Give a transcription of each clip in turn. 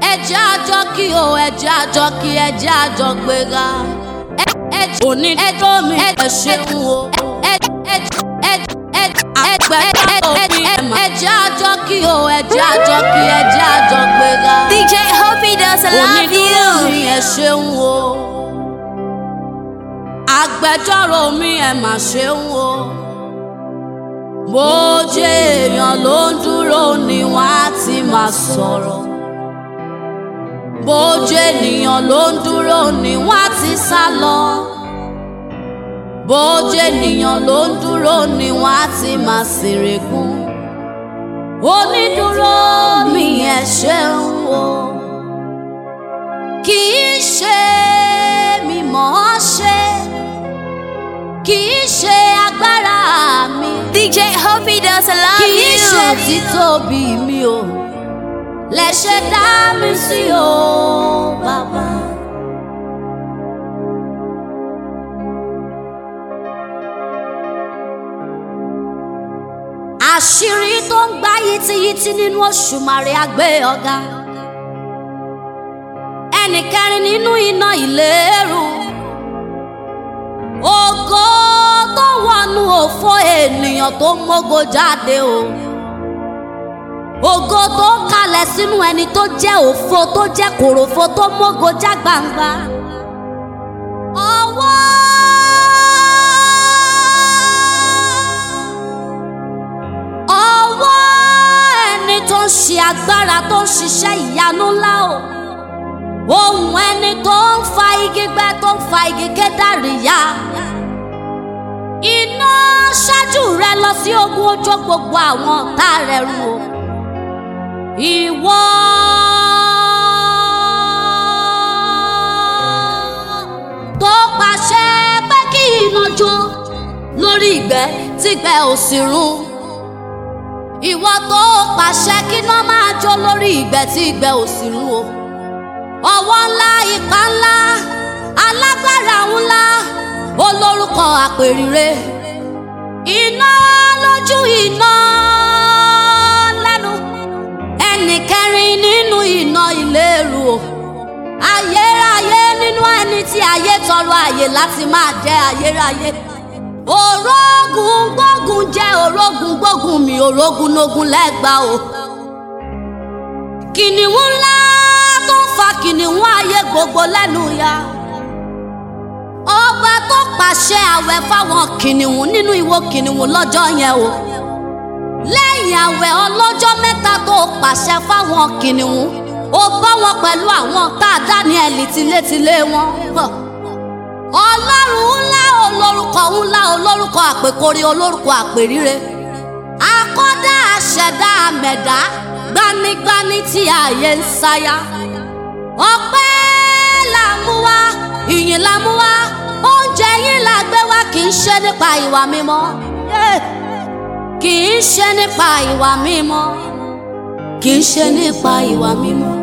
ẹjẹ́ àjọ kí o ẹjẹ́ àjọ kí ẹjẹ́ àjọ gbéra ẹjẹ́ òní ẹjọ́ mi ẹ ṣeun o ẹjẹ́ àjọ kí o ẹjẹ́ àjọ kí ẹjẹ́ àjọ gbéra DJ Hope does love onídùúró you. mi ẹ ṣeun o agbẹjọ́rò mi ẹ mà ṣeun o bójú èèyàn ló ń dúró ni wọ́n á ti máa sọ̀rọ̀ bójú ènìyàn ló ń dúró ni wọ́n á ti sá lọ bójú ènìyàn ló ń dúró ni wọ́n á ti máa ṣèrègùn onídùúró mi ẹ ṣeun o kì í ṣe mímọ̀ ọ́ ṣe kì í ṣe agbára mi DJ Hope does love kì í ṣe you. títóbi mi o lẹ ṣe dá mi sí o bàbá. àṣírí tó ń gbá yìtìyìtì nínú Òṣùmàrè àgbé ọ̀gá ẹnì kẹrin nínú iná ìléru ògo tó wọnú òfo ènìyàn tó mógo jáde o ògo tó kalẹ̀ sínú ẹni tó jẹ́ òfo tó jẹ́ kòròfo tó mógo já gbangba ọwọ́ ọwọ́ ẹni tó ń ṣe agbára tó ń ṣiṣẹ́ ìyanu ńlá o ohùn ẹni tó ń fa igi gbẹ tó ń fa igi kédàrí ya iná ṣáájú rẹ lọ sí ogun ojú gbogbo àwọn ọ̀tá rẹ run o ìwọ tó pàṣẹ pé kí iná jó lórí ìgbẹ́ tígbẹ́ ò sì run ìwọ tó pàṣẹ kí iná máa jó lórí ìgbẹ́ tí ìgbẹ́ ò sì run o ọwọ́ ńlá ipá ńlá alágbára ńlá olórúkọ àpèrire iná lójú iná lẹ́nu ẹnì kẹrin nínú iná ìléru o ayérayé nínú ẹni tí ayé tọrọ àyè láti máa jẹ ayérayé òrógùn gbógun jẹ òrógùn gbógun mi òrógùn nógún lẹ́gbàá o kìnìún ńlá tó ń fa kìnìún ayé gbogbo lẹ́nu ya ọba tó pàṣẹ àwẹ̀ fáwọn kìnìún nínú ìwo kìnìún lọ́jọ́ yẹn o lẹ́yìn àwẹ̀ ọlọ́jọ́ mẹ́ta tó pàṣẹ fáwọn kìnìún ó bá wọn pẹ̀lú àwọn tá a Dáníẹ́lì tilétilé wọn Hàn. ọlọ́run ńlá olórúkọ ńlá olórúkọ àpèkórí olórúkọ àpèríre akọ́dá àṣẹ̀dá àmẹ̀dá gbanigbani tí ààyè ń sáyà ọpẹ́ là ń mú wá ìyìn là ń mú wá oúnjẹ yín là gbé wá kì í ṣe nípa ìwà mímọ́ Eh, kì í ṣe nípa ìwà mímọ́ kì í ṣe nípa ìwà mímọ́.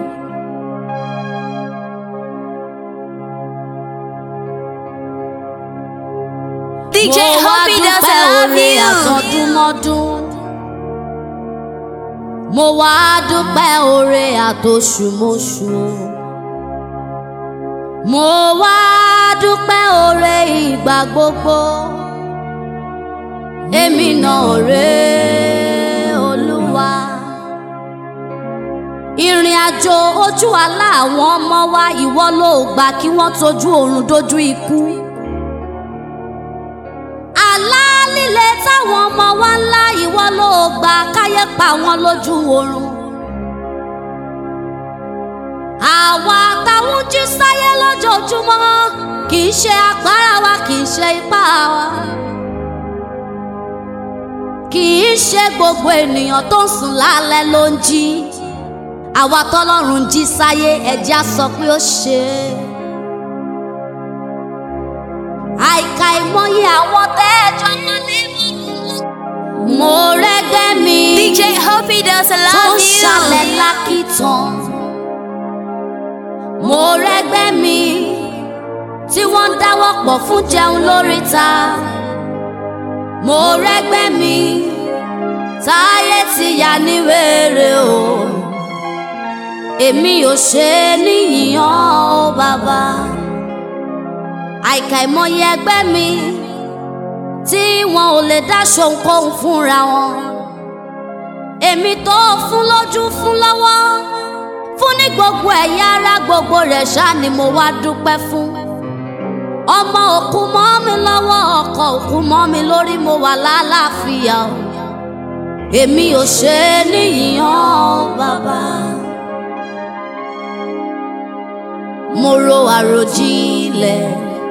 DJ Mo wá Hope does dúpẹ́ love oore you. àtọdúnmọ́dún. Mo wá dúpẹ́ oore àtòṣùmọ́ṣù. Mo wá dúpẹ́ oore ìgbà gbogbo. Èmi náà rèé Olúwa. Ìrìn àjò ojú àlá àwọn ọmọ wa ìwọ ló gbà kí wọ́n tójú oorun dójú ikú àlá líle táwọn ọmọ wa ńlá ìwọ ló gbà káyé pa wọn lójú oorun. àwa táwọn jí sáyé lójoojúmọ́ kì í ṣe agbára wa kì í ṣe ipá wa. kì í ṣe gbogbo ènìyàn tó ń sùn lálẹ́ ló ń jí. àwa tọ́lọ́run jí sáyé ẹ̀já sọ pé ó ṣe é àìkà ìmọye àwọn tẹ́ẹ̀jọ́ máa ní mo rẹ́gbẹ́ mi DJ Hope does tó ń love ṣàlẹ̀ you. lákìtàn mo rẹ́gbẹ́ mi tí wọ́n ń dáwọ́ pọ̀ fún jẹun lóríta mo rẹ́gbẹ́ mi táyé ti yà ní wèrè o èmi ò ṣe é níyìnyàn ó bàbá àìkà ìmọye ẹgbẹ́ mi tí wọn ò lè dáṣọ ohunkóhun fúnra wọn èmi tó fún lójú fún lọ́wọ́ fún ní gbogbo ẹ̀yà ara gbogbo rẹ̀ ṣá ni mo wá dúpẹ́ fún ọmọ òkú mọ́ mi lọ́wọ́ ọkọ òkú mọ́ mi lórí mo wà lálàáfíà o èmi ò ṣe é níyìnyàn bàbá. mo ro àròjinlẹ̀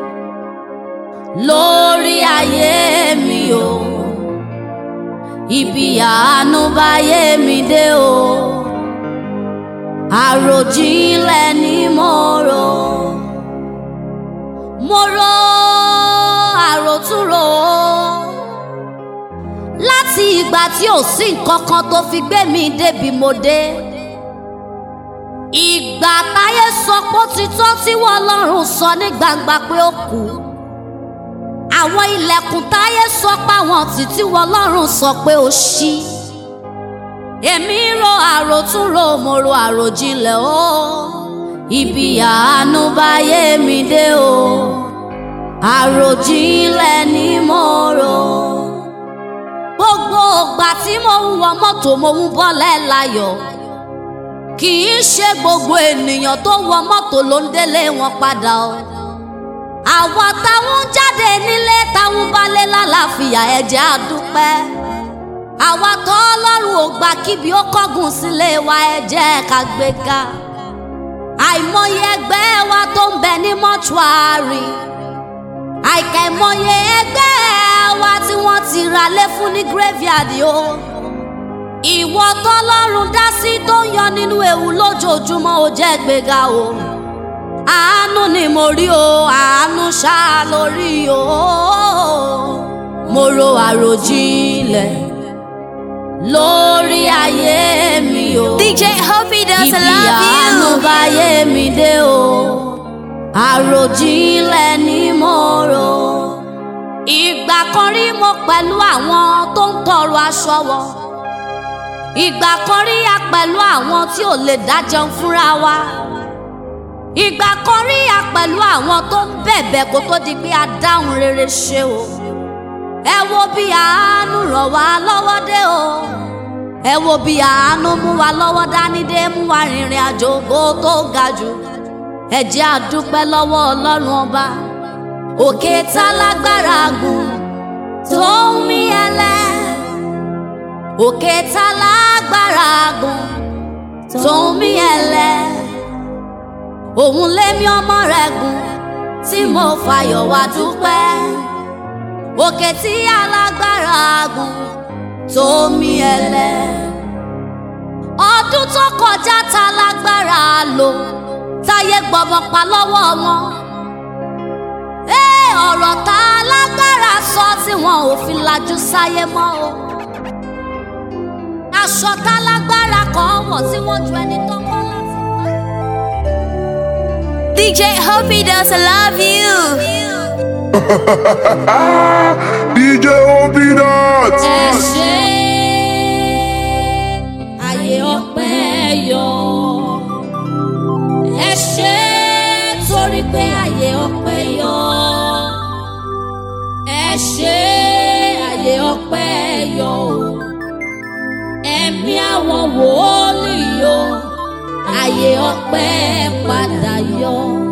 lórí ayé mi o ibi àánú báyé mi dé o àròjinlẹ̀ ni mo rò mo ro àròtúrò láti ìgbà tí ò sí nǹkan kan tó fi gbé mi débi mo dé ìgbà táyé sọ pé ó ti tọ́ tí wọ́n lọ́rùn sọ ní gbangba pé ó kú àwọn ilẹ̀kùn táyé sọ pé àwọn títí wọ́n lọ́rùn sọ pé ó ṣí èmi ro àròtúnrò mo ro àròjinlẹ̀ o ibi àánú báyé mi dé o àròjinlẹ̀ ni mo rò gbogbo ìgbà tí mo ń wọ mọ́tò mo ń bọ́lẹ̀ láyọ̀ kì í ṣe gbogbo ènìyàn tó wọ mọ́tò ló ń délé wọn padà o àwa táwọn jáde nílé táwọn balẹ̀ lálàáfíà ẹ̀jẹ̀ àdúpẹ́ àwa tó ọlọ́run ò gbà kíbi ó kọ́gùn sílé wa ẹ̀jẹ̀ ká gbé ká àìmọye ẹgbẹ́ wa tó ń bẹ ní mọ́ṣúárì àìkà ìmọye ẹgbẹ́ wa tí wọ́n ti ra lé fún ní graveyard o ìwọ tọ́lọ́run dá sí tó ń yọ nínú ewu lójoojúmọ́ ó jẹ́ gbéga o àánú ni mo rí o àánú ṣá lórí o mo ro àròjinlẹ̀ lórí ayé mi o DJ Hoppy does ibi love àánú you. báyé mi dé o àròjinlẹ̀ ni mo rò ìgbà kan rí mo pẹ̀lú àwọn tó ń tọrọ aṣọ wọ ìgbà kan rí a pẹ̀lú àwọn tí ò lè dájẹun fúnra wa ìgbà kan rí a pẹ̀lú àwọn tó ń bẹ̀bẹ̀ kó tó di pé a dáhùn rere ṣe o ẹ wo bí àánú ràn wá lọ́wọ́ dé o ẹ wo bí àánú mú wa lọ́wọ́ dání dé mú wa rìnrìn àjò ògo tó ga jù ẹ jẹ́ a dúpẹ́ lọ́wọ́ ọlọ́run ọba òkè tá lágbára gùn tó ń mí ẹlẹ́ òkè tá lágbára gùn tó ń mí ẹlẹ́ òun lémi ọmọ rẹ̀ gùn tí mo fàyọ̀ wá dúpẹ́ òkè tí alágbára gùn tó mí ẹlẹ́ ọdún tó kọjá tá lágbára lò táyé gbọmọ pa lọ́wọ́ wọn ee ọ̀rọ̀ tá lágbára sọ tí wọn ò fi lajú sáyé mọ́ o aṣọ tá lágbára kan wọ̀ tí wọ́n ju ẹni tó mọ́ láti pa. DJ Hoppy does love you. DJ Obinat. ẹ ṣe àyè ọpẹ́ yọ ẹ ṣe torí pé àyè ọpẹ́ yọ ẹ ṣe àyè ọpẹ́ yọ o ẹ̀mí àwọn wòólì yọ àyè ọpẹ́ padà yọ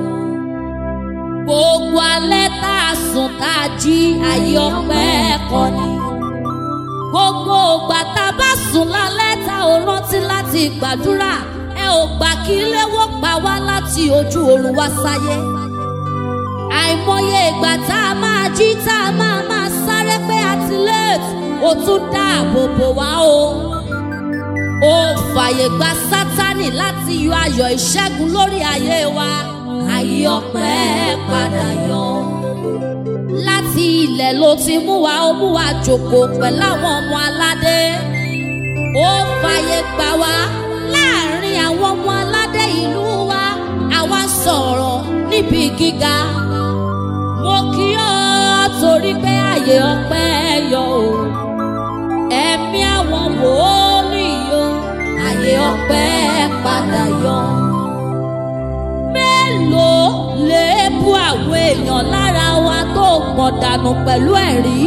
gbogbo alẹ́ tá a sùn tá a jí àyè ọpẹ́ kọ́ ni gbogbo ògbà tá a bá sùn lálẹ́ tá ò rántí láti gbàdúrà ẹ ò gbà kí léwó pa wá láti ojú oorun wá sáyé àìmọye ìgbà tá a máa jí tá a máa máa sáré pé a ti late ó tún dáàbò bò wá o ó fàyè gba sátánì láti yọ ayọ̀ ìṣẹ́gun lórí ayé wa ayé ọpẹ́ padà yọ láti ilẹ̀ ló ti mú wa ó mú wa jòkó pẹ̀lú àwọn ọmọ aládé ó fàyè gbà wá láàrin àwọn ọmọ aládé ìlú wa àwa sọ̀rọ̀ níbi gíga mo kí ọ torí pé àyè ọpẹ́ yọ o ẹ̀mí àwọn wòólì yọ àyè ọpẹ́. ọpẹ́ padà yọ. mélòó lè bu àwọn èèyàn lára wa tó pọ̀ dànù pẹ̀lú ẹ̀rí?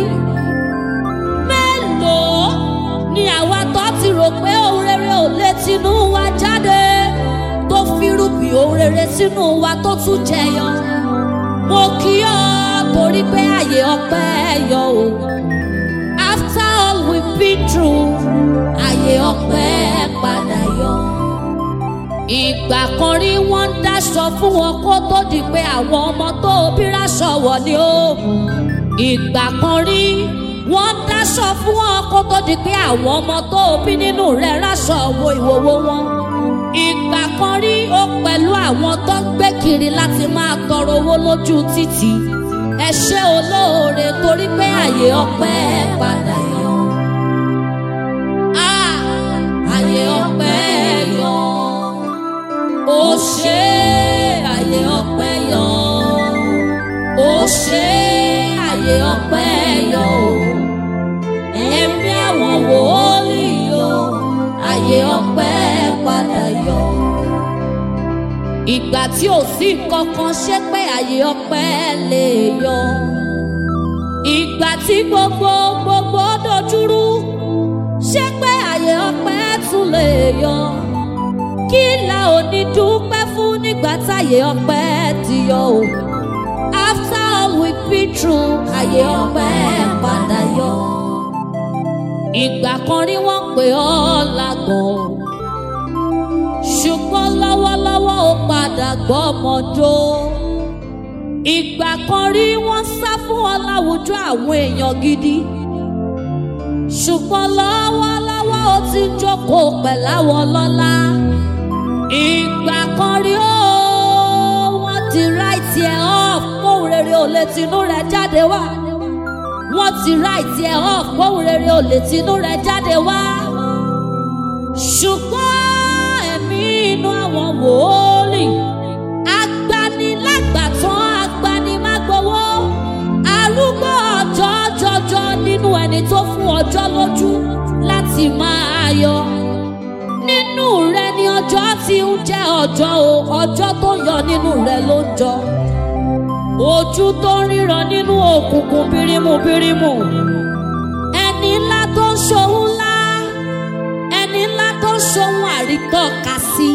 mélòó ni àwa tó ti rò pé ohun rere ò lè tinú wa jáde tó fírùbì ohun rere sínú wa tó tún jẹyọ? mo kí ọ torí pé àyè ọpẹ́ yọ o. after all we've been through àyè ọpẹ́ padà yọ. ìgbà kan rí wọ́n ń dáṣọ fún wọn kó tó di pé àwọn ọmọ tó bí ráṣọ wọ̀ ni ó. ìgbà kan rí wọ́n ń dáṣọ fún wọn kó tó di pé àwọn ọmọ tó bí nínú rẹ̀ ráṣọ wo ìwòwò wọn. ìgbà kan rí ó pẹ̀lú àwọn tó ń gbé kiri láti máa tọrọ owó lójú títì. ẹ ṣé olóore torí pé àyè ọpẹ́ padà yọ. Ah, àyè ọpẹ́ yọ. Ó ṣe àyè ọpẹ́ yọ. Ó ṣe àyè ọpẹ́ yọ. Ẹ̀mí àwọn wòólì yọ. Àyè ọpẹ́ padà yọ. Ìgbà tí ò sí kankan ṣe pé àyè ọpẹ́ lè yọ. Ìgbà tí gbogbo gbogbo dojúrú ṣé pé àyè ọpẹ́ tún lè yọ kí la ò ní dúpẹ́ fún nígbà táyè ọpẹ́ ti yọ o after all we been through àyè ọpẹ́ padà yọ ìgbà kan rí wọ́n pè ọ́ lágọ̀ ṣùgbọ́n lọ́wọ́lọ́wọ́ ó padà gbọ́ ọmọdó ìgbà kan rí wọ́n sá fún ọ láwùjọ àwọn èèyàn gidi ṣùgbọ́n lọ́wọ́lọ́wọ́ ó ti ń jókòó pẹ̀láwọ̀ lọ́la. ìgbà kan rí ó wọ́n ti ráìtì ẹ̀ off kóhùn rere ò lè tinú rẹ̀ jáde wá. wọ́n ti ráìtì ẹ̀ off kóhùn rere ò lè tinú rẹ̀ jáde wá. ṣùgbọ́n ẹ̀mí inú àwọn wòólì agbanilágbàtàn agbanimágbowó arúgbó ọjọ́ jọjọ nínú ẹni tó fún ọjọ́ lójú láti máa yọ. nínú rẹ ni ọjọ́ ti ń jẹ́ ọjọ́ o ọjọ́ tó yọ nínú rẹ ló ń jọ. ojú tó ń ríran nínú òkùnkùn bírímù bírímù. ẹni ńlá tó ń ṣohun ńlá ẹni ńlá tó ń ṣohun àrítọ́ka sí.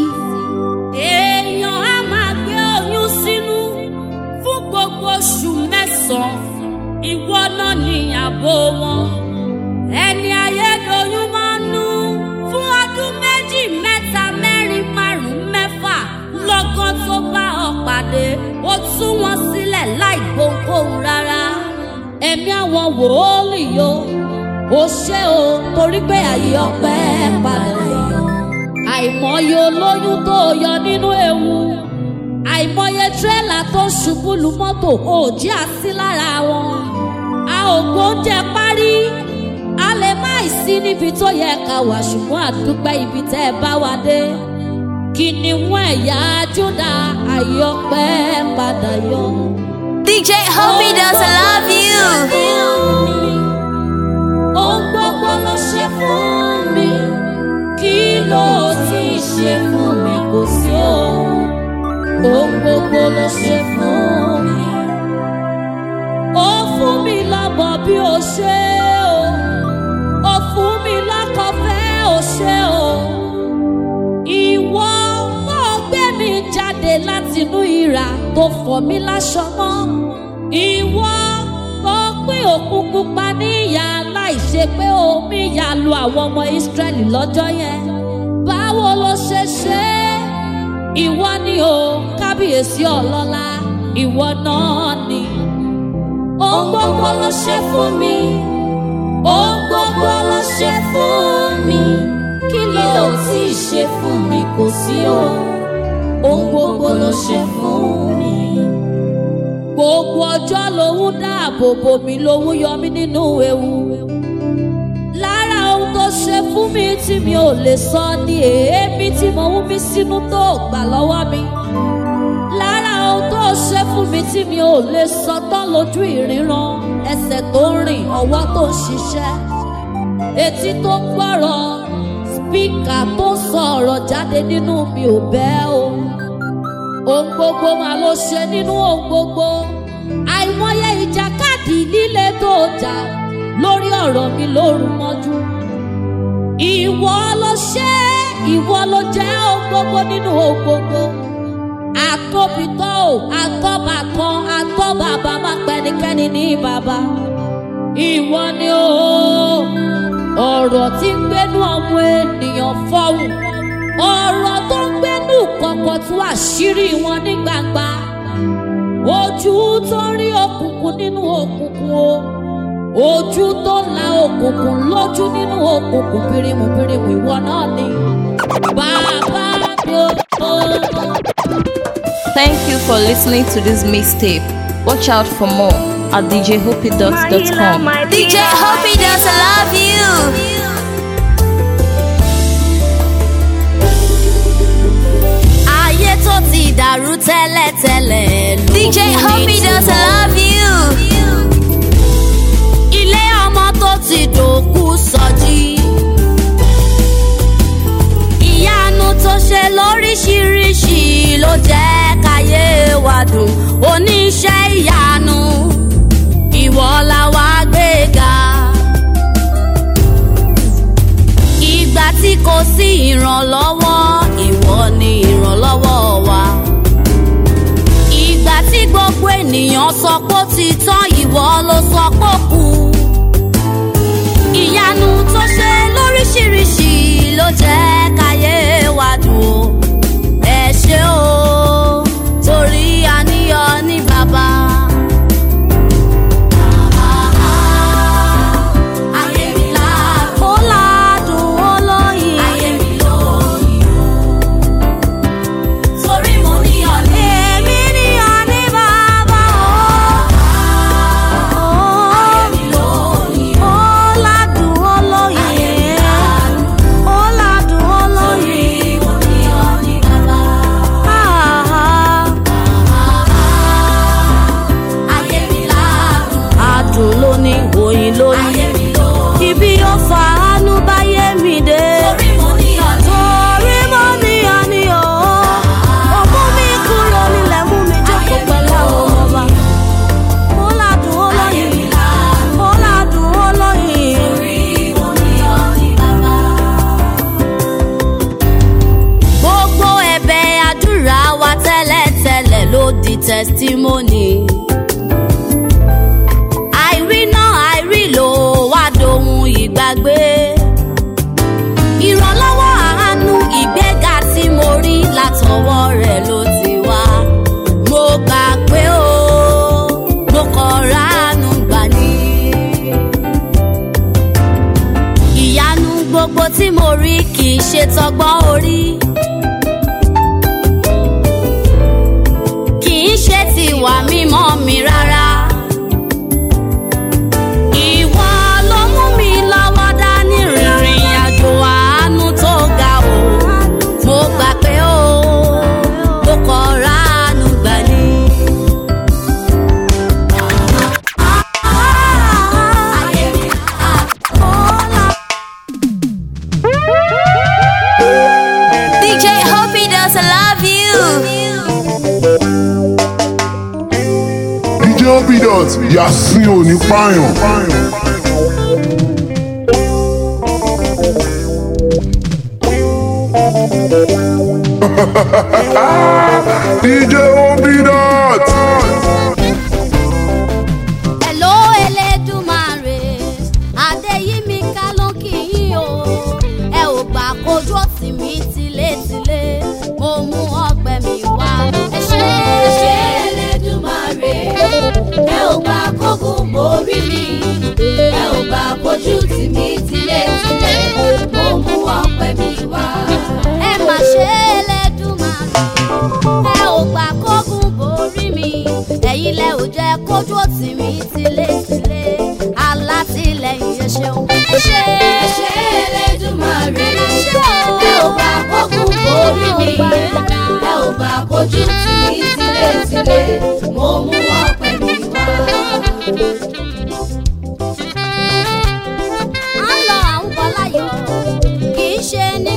èèyàn á máa gbé oyún sínú fún gbogbo oṣù mẹ́sàn-án ìwọ náà ní ààbò wọn. ẹni ayédoyún máa ń nú fún ọdún méjì mẹ́ta mẹ́rin márùn-ún mẹ́fà lọ́gán tó bá ọ pàdé ó tú wọn sílẹ̀ láì gbohùnkóhùn rárá. ẹ̀mí àwọn wòólì yo ó ṣe o torí pé àyè ọpẹ́ padà yọ. àìmọye olóyún tó yọ nínú ewu àìmọye tírélà tó ṣubú lu mọ́tò òjì àsí lára wọn. a ò gbóúnjẹ parí a lè má ì sí níbi tó yẹ ká wà ṣùgbọ́n àdúpẹ́ ibi tẹ́ ẹ bá wa dé. kìnìún ẹ̀yà Júdà àyè ọpẹ́ padà yọ. DJ Hobby does love you. ohun gbogbo ló ṣe fún mi kí ló ti ṣe fún mi kò sí o ohun gbogbo ló ṣe fún mi. ó fún mi lọ́mọ bí o ṣe o ó fún mi lọ́kọ fẹ́ o ṣe o. ìwọ tó gbé mi jáde látinú ìrà tó fọ̀ mí láṣọ mọ́. ìwọ tó pín òkun pupa níyà láì ṣe pé omi yà lu àwọn ọmọ Ísírẹ́lì lọ́jọ́ yẹn. báwo ló ṣe ṣe é? ìwọ ni o kábíyèsí ọlọ́lá ìwọ náà ni. ohun gbogbo ló ṣe fún mi ohun gbogbo ló ṣe fún mi kí ló ti ṣe fún mi kò sí o ohun gbogbo ló ṣe fún mi. gbogbo ọjọ́ lòun dáàbò bò mí lòun yọ mí nínú ewu. lára ohun tó ṣe fún mi tí mi ò lè sọ ni èémí tí mo ń mí sínú tó gbà lọ́wọ́ mi. lára ohun tó ṣe fún mi tí mi ò lè sọ tán lójú ìríran ẹsẹ̀ tó ń rìn ọwọ́ tó ń ṣiṣẹ́ etí tó ń gbọ́rọ̀ spíkà tó sọ̀rọ̀ jáde nínú mi ò bẹ́ o ohun gbogbo mà ló ṣe nínú ohun gbogbo àìmọye ìjàkadì líle tó jà lórí ọ̀rọ̀ mi lóru mọ́jú ìwọ ló ṣe ìwọ ló jẹ́ ohun gbogbo nínú ohun gbogbo àtòbítọ́ ò àtọ́bà kan àtọ́bàbà má pẹ́nikẹ́ni ní bàbá ìwọ ni ó ọ̀rọ̀ tí ń gbénú ọmọ ènìyàn fọ́hùn ọ̀rọ̀ tó ń gbénú kọ̀kọ̀ tú àṣírí wọn ní gbangba ojú tó rí òkùnkùn nínú òkùnkùn o ojú tó la òkùnkùn lójú nínú òkùnkùn pirimu pirimu ìwọ náà ni bàbá mi ò. Thank you for listening to this mixtape. Watch out for more at djhoopydots.com. DJ Hoopy Dots, I love you. ayé tó ti dàrú tẹ́lẹ̀tẹ́lẹ̀ ló DJ mú Hoopy ní Dots, I túbọ̀. love you. ilé ọmọ tó ti dòkú sọjí. ìyanu tó ṣe lóríṣiríṣi ló jẹ́ káyé wa dùn oníṣẹ́ ìyanu ìwọ la wá gbéga. ìgbà tí kò sí ìrànlọ́wọ́ ìwọ ni ìrànlọ́wọ́ wa. ìgbà tí gbogbo ènìyàn sọ pé ó ti tán ìwọ ló sọ pé ó kù. ìyanu tó ṣe lóríṣiríṣi ló jẹ́ káyé wa dùn ó. ẹ ṣé o torí àníyàn ní bàbá. Ayé mi ládùn. Ó ládùn ó lóyin. Ayé mi lóyin o. Torí mo níyàn ní. Èmi níyàn ní bàbá o. Ayé mi lóyin o. Ó ládùn ó lóyin. Ayé mi ládùn. Ó ládùn ó lóyin. Torí mo níyàn ní bàbá. Ayé mi ládùn. Adùn ló ní oyin lóyin. Ayé mi lóyin. Ibi ó fa àánú báyé mi dé. Torí mo níyàn ní. Torí mo níyàn ní o. Ó mú mi kúrò nílẹ̀ mú mi jókòó pẹ̀lú àwọn ọmọ ọba. Ó ládùn ó lóyin. Ó ládùn ó lóyin. Torí mo níyàn ní bàbá gbogbo ẹ̀bẹ̀ àdúrà wa tẹ́lẹ̀tẹ́lẹ̀ ló di testimony. àìrí náà àìrí ló wá dohun ìgbàgbé. ìrànlọ́wọ́ àánú ìgbéga tí mo rí látọwọ́ rẹ̀ ló ti wá. mo gbà pé o mo kọ̀ ránu gbà ní. ìyanu gbogbo tí mo rí kì í ṣe tọgbọ́n orí. kì í ṣe tiwa mímọ́ mi rárá. Ìwọ ló mú mi lọ́wọ́ dání rìnrìn àjò àánú tó ga o. Mo gbà pé o, mo kọ̀ ránu gbà ní. Ayé mi, ah, ó là DJ Hoopy Dots, I love you. DJ Obidot, Yasin ò ní pààyàn. DJ Obidot. Hello Elédùmarè, Adéyímíká ló kì í o. Ẹ ò gbà kojú òtí mi tilétilé, mo mú ọgbẹ́ mi wá. Ẹ ṣé ẹ ṣé Elédùmarè, ẹ ò gbà kókùn borí mi. Ẹ ò gbà kojú tì mí tilétilé, mo mú ọgbẹ́ mi wá. Ẹ mà ṣe Elédùmarè, ẹ ò gbà kókùn borí mi. Ẹ̀yin lẹ ò jẹ́ kójú òtí mi tilétilé alátìlẹyìn ẹ ṣeun. ẹ ṣé ẹ ṣé Elédùmarè ẹ ò bá kókùn borí mi ẹ ò bá kojú tì mí tilétilé mo mú ọpẹ́ mi wá. à ń lọ àwọn bọ́láyọ̀ kì í ṣe ní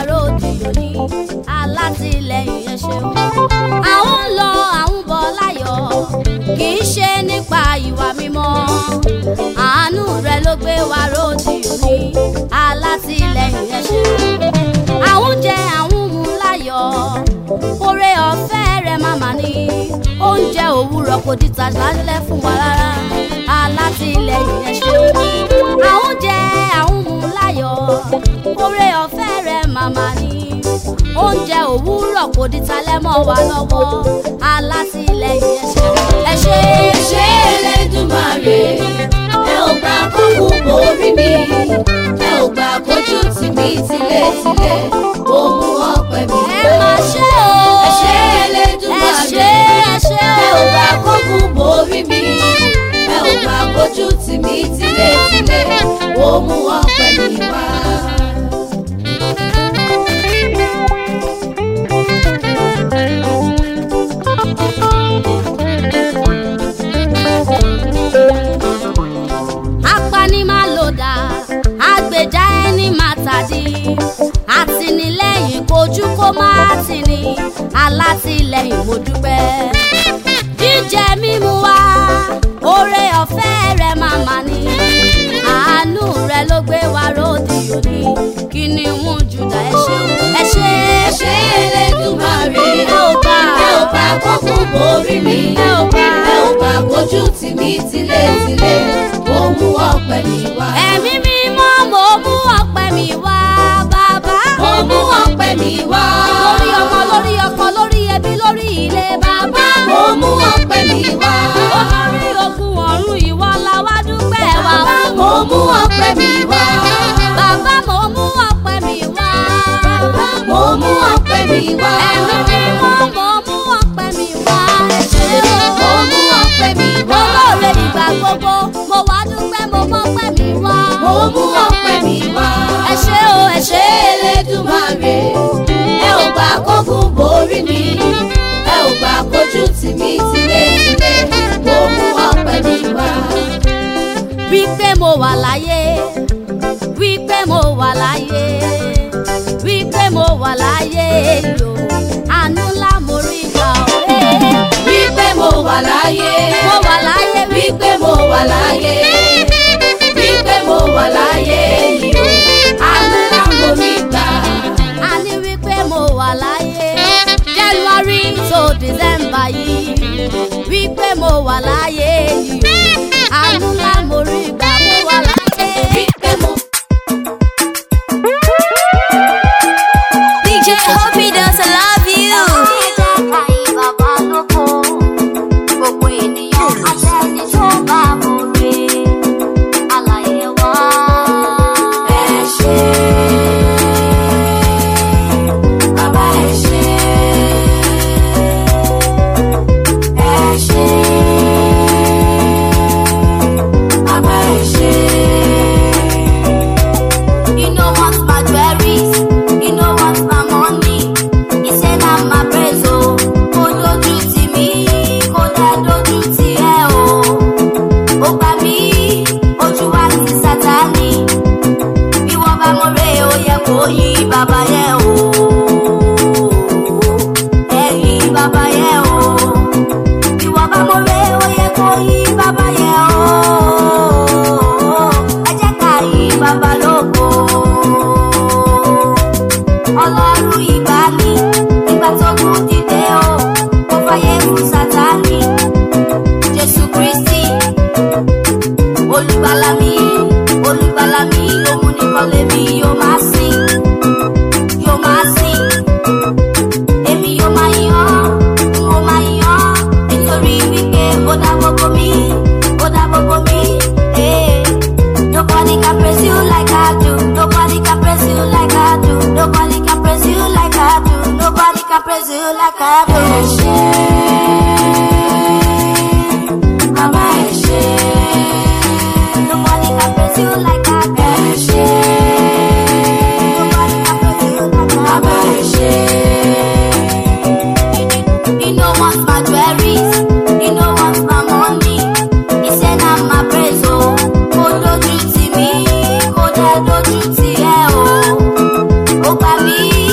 ròdì òní alátìlẹyìn ẹ ṣeun. àwọn ń lọ àwọn bọ̀ láyọ̀ kì í ṣe nípa ìwà mímọ́ àánú rẹ ló gbé wa ròdì òní alátìlẹyìn ẹ ṣeun. àwọn jẹ àwọn mú láyọ̀ oore ọ̀fẹ́ rẹ màmá ní oúnjẹ òwúrọ̀ kò dìtà lálẹ́ fún wa rárá alátìlẹyìn ẹ ṣeun. àwọn jẹ àwọn mú láyọ̀ oore ọ̀fẹ́ rẹ màmá ní oúnjẹ òwúrọ̀ kò dìtà lẹ́mọ̀ wa lọ́wọ́ alátìlẹyìn ẹ ṣeun. ẹ ṣe ẹ ṣé Elédùmarè ẹ ò gbà kókó borí mi ẹ ò gbà kójú tì mí tilétilé ó mú ọpẹ́ mi ẹ wá. máa ṣe o. ẹ ṣé ẹ Elédùmarè ṣe ẹ ṣe ẹ ò o. gbà kókó borí mi ẹ ò gbà kójú tì mí tilétilé ó mú ọpẹ́ mi wá. apani máa lò dá agbèjà ẹni máa tàdí àtìlẹ́yìn kojú kó má tì ní alátìlẹ́yìn mo dúpẹ́ jíjẹ mímu wá oore ọ̀fẹ́ rẹ máa mà ní àánú rẹ ló gbé wa ròdì òní kí ni wọn jùdá ẹ ṣeun ẹ ṣe ẹ ṣé Elédùmarè ẹ ò gbà ẹ ò gbà kókó borí mi ẹ ò gbà ẹ ò gbà kójú tì mí tilétilé ó mú ọpẹ́ mi wá. ẹ̀mí mímọ́ mo mú ọpẹ́ mi wá bàbá. ó mú ọpẹ́ mi wá. lórí ọmọ lórí ọkọ lórí ẹbí lórí ilé bàbá. ó mú ọpẹ́ mi wá. olórí ogun ọ̀run ìwọ la wá dúpẹ́ wá fún. ó mú ọpẹ́ mi wá. bàbá mo mú ọpẹ́ mi wá. ó mú ọpẹ́ mi wá. ẹ̀mí mímọ́ mo mú ọpẹ́ mi wá. ẹ ṣé o. ó mú ọpẹ́ mi wá. olóore ìgbà gbogbo mo wá dúpẹ́ mo mọ́pẹ́ mi wá. ó mú ọpẹ́ mi wá. ẹ ṣé o ẹ ṣé ṣé Elédùmarè ẹ ò gbà kógun borí mi ẹ ò gbà kójú tì mí tilétilé ó mú ọpẹ́ mi wá. wípé mo wà láyé wípé mo wà láyé wípé mo wà láyé yo àánú ńlá mo rí gbà ó. wípé mo wà láyé. mo wà láyé wípé mo wà láyé. wípé mo wà láyé yìí o. àánú ńlá mo rí gbà. a ní wípé mo wà láyé january to december yìí wípé mo wà láyé yìí o àánú ńlá mo rí gbà mo wà láyé. wípé mo DJ Hoppy does I love you. ẹ ṣé. bàbá ẹ ṣé. ẹ ṣé. bàbá ẹ ṣé. You know what's my jewelries, you know what's my money. He said I'm my praise, oh. Kó dojú tì mí, kó dá dojú tì ẹ́, oh. Ó gbà mí, ojú wa ti Sátánì. Bí wọ́n bá mo rè ó yẹ kó yí bàbá yẹn, oh. Ẹ̀yìn bàbá yẹn, oh. Bí wọ́n bá mo rè ó yẹ kó yí bàbá yẹn, oh. Ẹ jẹ́ ká yí bàbá lógo ọlọ́run ìgbàanì ìgbà tó kù dìde o kò fàyè fún sátánì jésù kristi olùgbàlà mi olùgbàlà mi òun nìkan lèmi yóò máa sìn yóò máa sìn èmi yóò máa yàn n ó máa yàn nítorí wípé ó dá gbogbo mi ó dá gbogbo mi. eh. Nobody can praise you like I do. Nobody can praise you like I do. Nobody can praise you like I do. Nobody can praise you like I do. ẹ ṣé. bàbá ẹ ṣé. Nobody can praise you like I do. ẹ ṣé. Nobody can praise you like I bàbá ẹ ṣé. do. You know what's my jewelries. You know what's my money. He said I'm my praise, oh. Kó dojú tì mí, kó dá dojú tì ẹ́, oh. Ó gbà mí,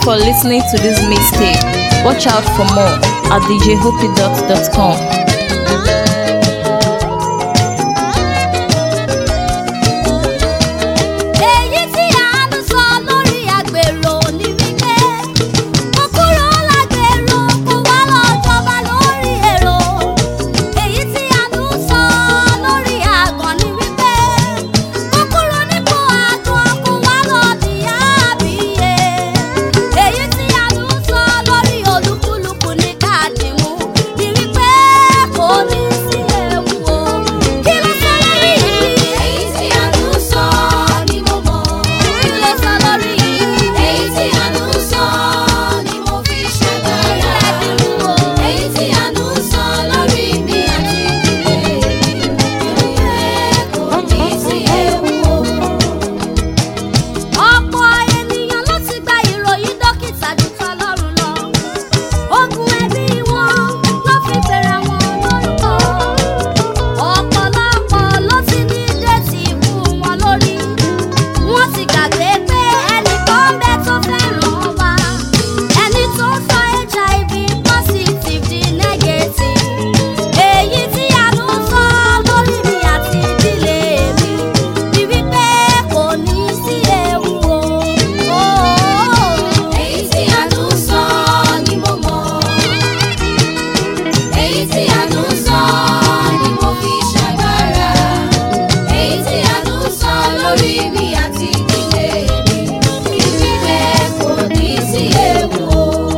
for listening to this mixtape. Watch out for more at djhoopydot.com. èyí tí a ń sọ lórí àgbèrò ní wípé mo kúrò lágbèrò kó wá lọ jọba lórí èrò èyí tí a ń sọ lórí àgàn ní wípé mo kúrò nípò àgàn kó wá lọ dìyà àbíyè èyí tí a ń sọ lórí olúkúlùkù ní káàdì mú ní wípé kò ní sí ewu o kí ló sọ lórí yìí. èyí tí a ń sọ ni mo mọ̀. kí ló sọ lórí yìí. èyí tí a ń sọ ni mo fi ṣàgbára. èyí tí a ń sọ lórí mi àti ìdílé mi. ìwé kò ní sí ewu o. ọ̀pọ̀ ènìyàn ló ti gba ìròyìn dókítà jù tọlọ́run lọ. ogun ẹbí wọn ló fi bẹ̀rẹ̀ wọn lórúkọ. ọ̀pọ̀lọpọ̀ ló ti ní déètì ikú wọn lórí. wọ́n ti gbàgbé pé ẹnìkan ń bẹ tó fẹ́ràn wa. ẹni tó ń sọ hiv positive di negative. èyí tí a ń sọ lórí mi àti ìdílé mi ni wípé kò ní sí ewu o. èyí tí a ń sọ ni mo mọ̀. èyí tí a ń sọ ni mo fi ṣàgbára. èyí tí a ń sọ lórí mi àti ìdílé mi. ìdílé kò ní sí ewu o.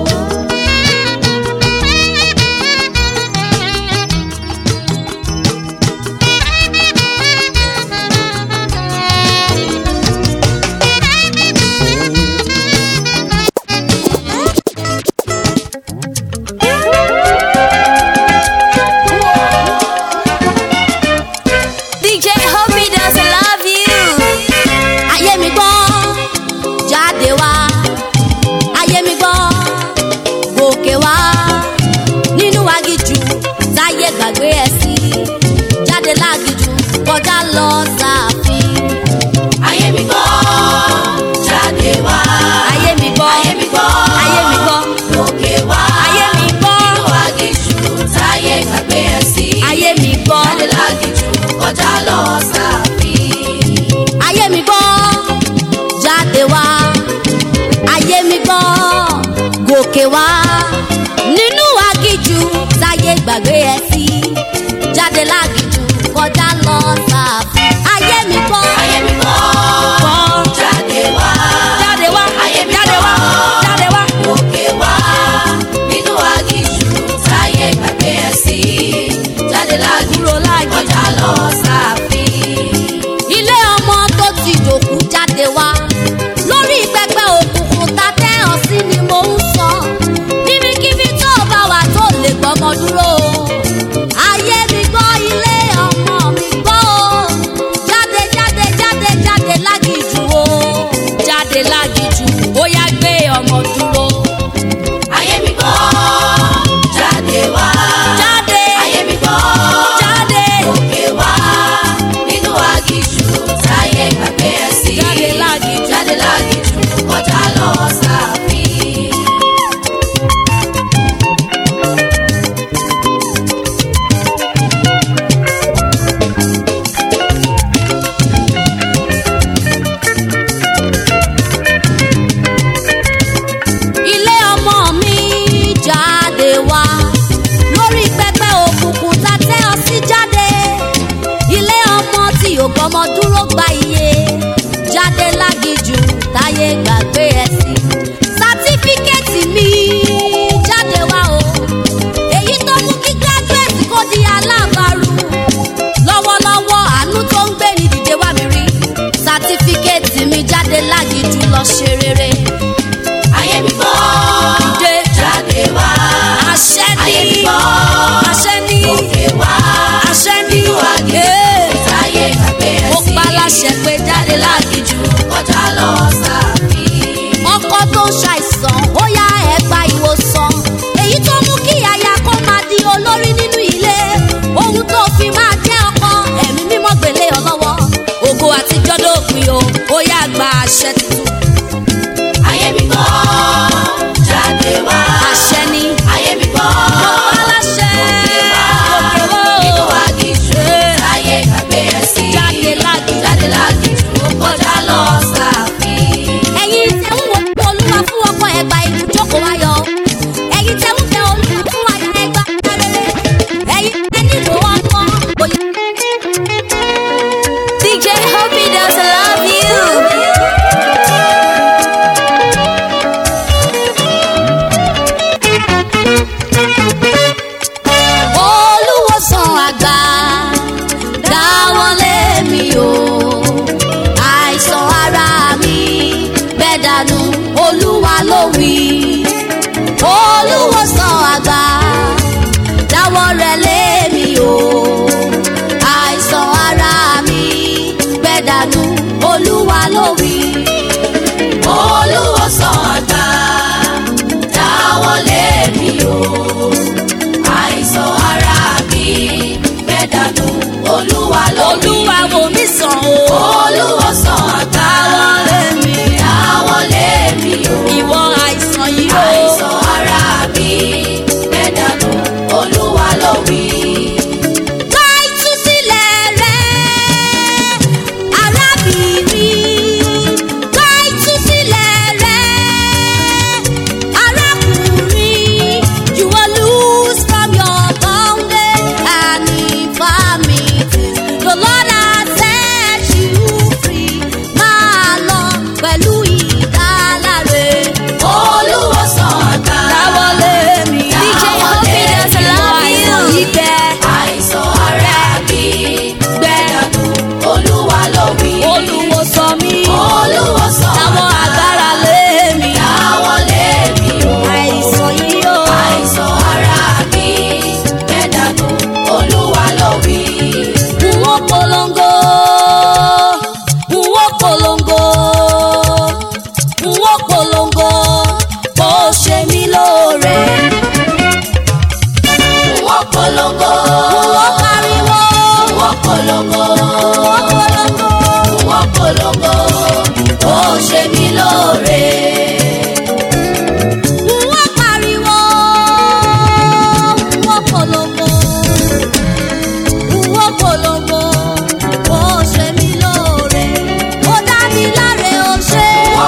DJ Hobby does love you. ayé mi gbọ́ jáde wá ayé mi gbọ́ gòkè wá nínú agijù táyé gbàgbé ẹ sí jáde lágijù kọjá lọ sáàfin ayé mi gbọ́ jáde wá. ayé mi gbọ́ ayé mi gbọ́ ayé mi gbọ́ lókè wá. ayé mi gbọ́ nínú agijù táyé gbàgbé ẹ sí. ayé mi gbọ́ jáde lágijù kọjá lọ sáàfin. ayé mi gbọ́ jáde wá ayé mi gbọ́ gòkè wá nínú agijù táyé gbàgbé ẹ sí jáde lágijù kọjá lọ sáàfin ayé mi gbọ́ ayé mi gbọ́ gbọ́ jáde wá. jáde wá ayé mi jáde wá gbọ́. jáde wá. lókè wá. nínú agijù táyé gbàgbé ẹ sí. jáde lágijù Kúrò lágijù. kọjá lọ sáàfin. ilé ọmọ tó ti dòkú jáde wá lórí pẹpẹ òkùnkùn tá tẹ ọ sí ni mò ń sọ níbikíbi tó bá wà tó lè gbọmọ dúró ayé mi gbọ́ ilé ọmọ mi gbọ́ o jáde jáde jáde jáde lágìjù o jáde lágìjù ó yá gbé ọmọ dúró ayé mi gbọ́ jáde wá. jáde ayé mi gbọ́ jáde lókè wá. nínú agijù táyé gbàgbé ẹ sí. Jáde lágijù. jáde lágijù kọjá lọ sáàfin. ilé ọmọ mi jáde wá lórí pẹpẹ òkùnkùn tá tẹ ọ sí jáde ilé ọmọ tí ò gbọmọ dúró gba iye jáde lágijù táyé gbàgbé ẹ sí sátífíkẹ́ẹ̀tì mi jáde wá o èyí tó mú kí gíráduwétì kó di alábàárù lọ́wọ́lọ́wọ́ àánú tó ń gbé ní dìde wá mi rí sátífíkẹ́ẹ̀tì mi jáde lágijù lọ ṣe rere ayé mi gbọ́ dé jáde wá. àṣẹ ayé mi ní gbọ́ àṣẹ ní lókè wá. àṣẹ ní nínú agijù ee táyé gbàgbé ẹ mo sí. pa láṣẹ pé jáde lágijù kọjá lọ sáàfin. ọkọ tó ń ṣàìsàn ó yá ẹ gba ìwòsàn èyí tó mú kí aya kó máa di olórí nínú ilé ohun tó fi máa jẹ́ ọkọ ẹ̀mí mímọ́ gbélé ọ lọ́wọ́ ògo àtijọ́ dópin o ó yá gba àṣẹ tuntun ayé mi gbọ́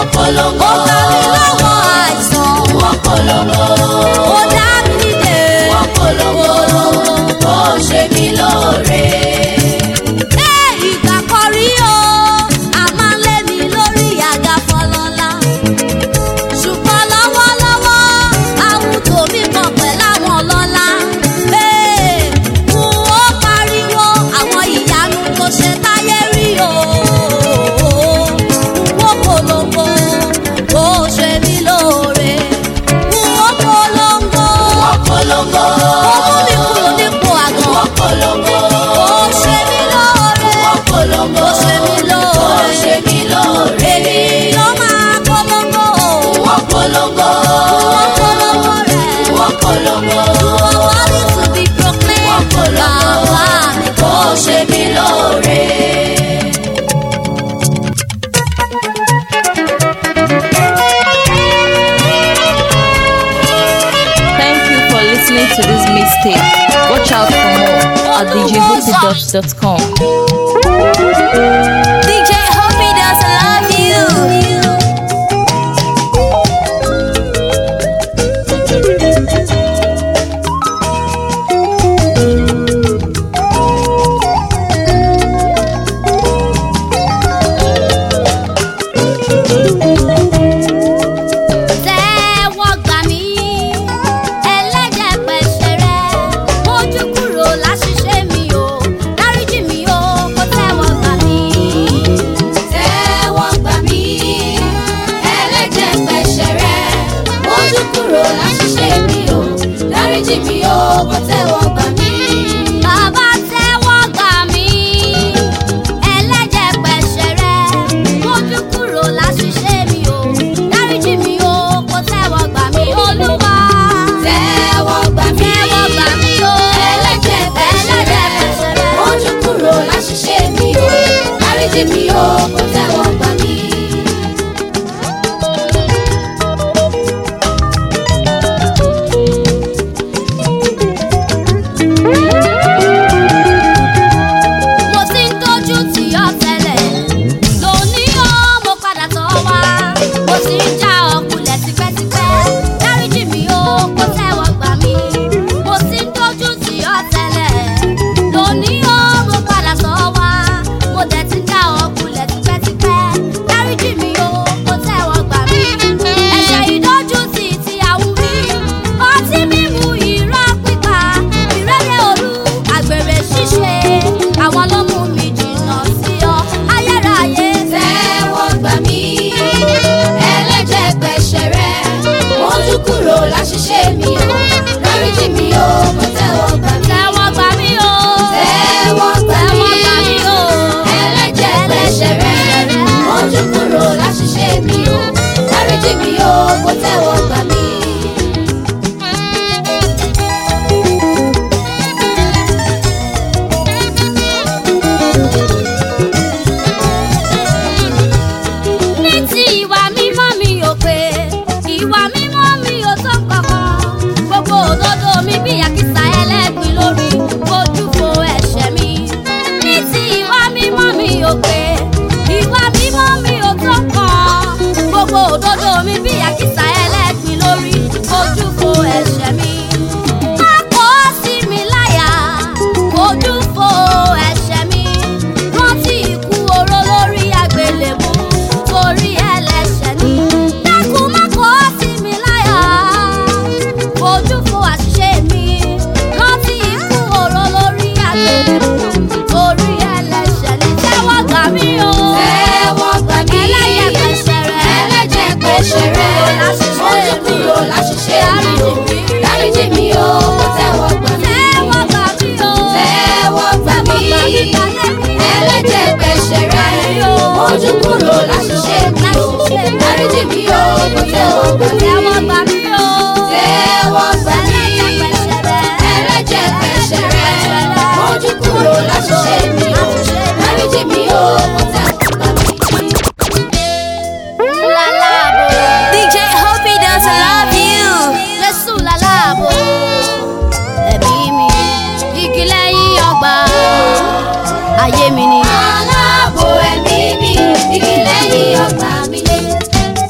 polongo. ó gbà mí lọ́wọ́ àìsàn Wọ́n polongo. ó dá mi nídè Wọ́n polongo. Ó ṣe mí lóore. Ẹ ìgbà kan rí o a máa ń lé mi lórí àga fọlọ́lá ṣùgbọ́n lọ́wọ́lọ́wọ́ àwùjọ mi kàn pẹ̀lú àwọn ọlọ́lá Ee, n ó pariwo àwọn ìyanu tó ṣe táyé rí o n ó polongo ó ṣe mí lóore n ó polongo Wọ́n polongo. ó mú mi kúrò nípò àgàn Wọ́n polongo. ó ṣe mí lóore Wọ́n polongo. ó ṣe mí lóore. Ó ṣe mí lóore. ènìyàn máa polongo Wọ́n polongo. wọ́n polongo rẹ̀. Wọ́n polongo. You are worthy to be proclaimed. Wọ́n polongo. Bàbá mi Ó ṣe mí lóore. Thank you for listening to this mixtape. Watch out for more at djhoopydubs.com. DJ Hobby does love you. Tẹ́wọ́ gbà mí, ẹlẹ́jẹ̀ pẹ̀ṣẹ̀ rẹ̀, mójú kúrò láṣìṣe mi o, dáríjì mi o, kó tẹ́wọ́ gbà mí. Tẹ́wọ́ gbà mí, ẹlẹ́jẹ̀ pẹ̀ṣẹ̀ rẹ̀, mójú kúrò láṣìṣe mi o, dáríjì mi o, kó tẹ́wọ́ gbà mí. Bàbá tẹ́wọ́ gbà mí, ẹlẹ́jẹ̀ pẹ̀ṣẹ̀ rẹ̀, mójú kúrò láṣìṣe mi o, dáríjì mi o, kó tẹ́wọ́ gbà mí. Olúwa Tẹ́wọ́ gbà mí, tẹ́wọ́ gbà mí o, ẹlẹ́jẹ̀ pẹ̀ṣẹ̀ rẹ̀, mójú kúrò láṣìṣe mi o, dáríjì mi o, kó tẹ́wọ́ gbà mí. mo ti ń dojú tì ọ́ tẹ́lẹ̀ lónìí ó mo padà tọ̀ wá mo ti ń já ọkùnlẹ̀ tipẹ́tipẹ́ dáríjì mi ó kó tẹ́wọ́ gbà mí mo ti ń dojú tì ọ́ tẹ́lẹ̀ lónìí ó mo padà tọ̀ wá mo dẹ̀ ti ń já ọkùnlẹ̀ tipẹ́tipẹ́ dáríjì mi ó kó tẹ́wọ́ gbà mí ẹ̀ṣẹ̀ ìdójútì tí a wù mí ọtí mímu irọ́ pípa ìrẹ́lẹ̀ òru àgbèrè ṣíṣe àwọn ló mú mi jìnnà sí ọ ayérayé Tẹ́wọ́ gbà mí, ẹlẹ́jẹ̀ pẹ̀ṣẹ̀ rẹ̀, mójú kúrò láṣìṣe mi o, dáríjì mi o, kó tẹ́wọ́ gbà mí. tẹ́wọ́ gbà mí o Tẹ́wọ́ gbà mí, tẹ́wọ́ gbà mí o ẹlẹ́jẹ̀ pẹ̀ṣẹ̀ rẹ̀, mójú kúrò láṣìṣe mi o, dáríjì mi o, kó tẹ́wọ́ gbà mí. ní ti ìwà mímọ́ mi ò pé ìwà mímọ́ mi ò tó kankan gbogbo òdodo mi bí àkísà ẹlẹ́gbin lórí ojú fo ẹ̀ṣẹ̀ mi ní ti ìwà mímọ́ mi ò pé ìwà mímọ́ mi ò tó kan gbogbo òdodo mi bí àkísà ẹlẹ́gbin lórí ojú fo ẹ̀ṣẹ̀ mi má kó sí mi láyà ojú fo ẹ̀ṣẹ̀ mi rántí ikú oró lórí àgbélébùú torí ẹlẹ́ṣẹ̀ ni dákun má kó sí mi láyà ojú fo àṣìṣe mi rántí ikú oró lórí àgbélébùú torí ẹlẹ́ṣẹ̀ ni tẹ́wọ́ gbà mí o Tẹ́wọ́ gbà mí, ẹlẹ́yẹ pẹ̀ṣẹ̀ rẹ̀ ẹlẹ́jẹ̀ pẹ̀ṣẹ̀ rẹ̀, mójú kúrò láṣìṣe mi o, dáríjì mi o, kó tẹ́wọ́ gbà mí. tẹ́wọ́ gbà mí o Tẹ́wọ́ gbà mí, ẹlẹ́jẹ̀ pẹ̀ṣẹ̀ rẹ̀, mójú kúrò láṣìṣe mi o, dáríjì mi o, kó tẹ́wọ́ gbà mí. tẹ́wọ́ gbà mí o Tẹ́wọ́ gbà mí, ẹlẹ́jẹ̀ pẹ̀ṣẹ̀ rẹ̀, mójú kúrò láṣìṣe mi o, dáríjì mi o, kó tẹ́wọ́ gbà mí. Lalabo. DJ Hobby does love you. Jésù lalabo. Ẹ̀mí mi, igi lẹ́yìn ọgbà. Ayé mi ni. Aláàbò ẹ̀mí mi, igi lẹ́yìn ọgbà mi lé.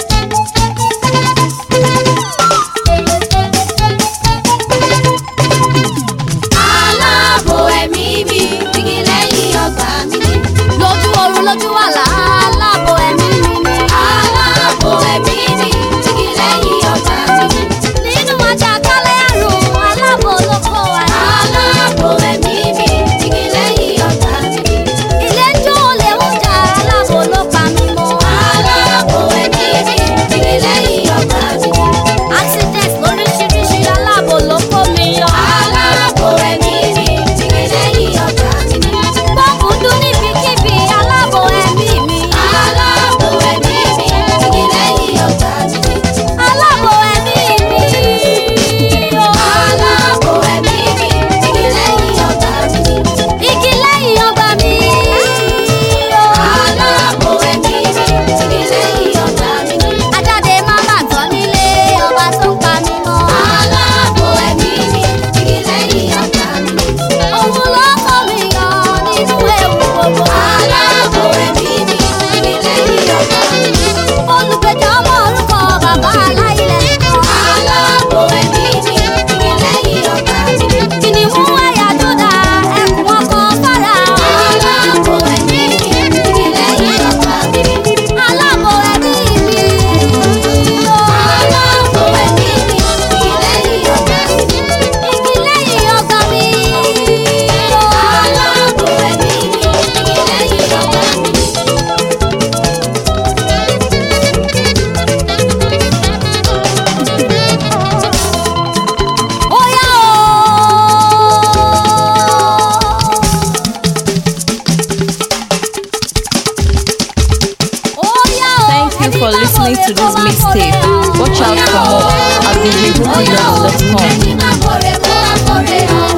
listening to this mixtape. Watch out for more at djhoopydance.com. Ẹni máa kórè kó wá kórè hàn.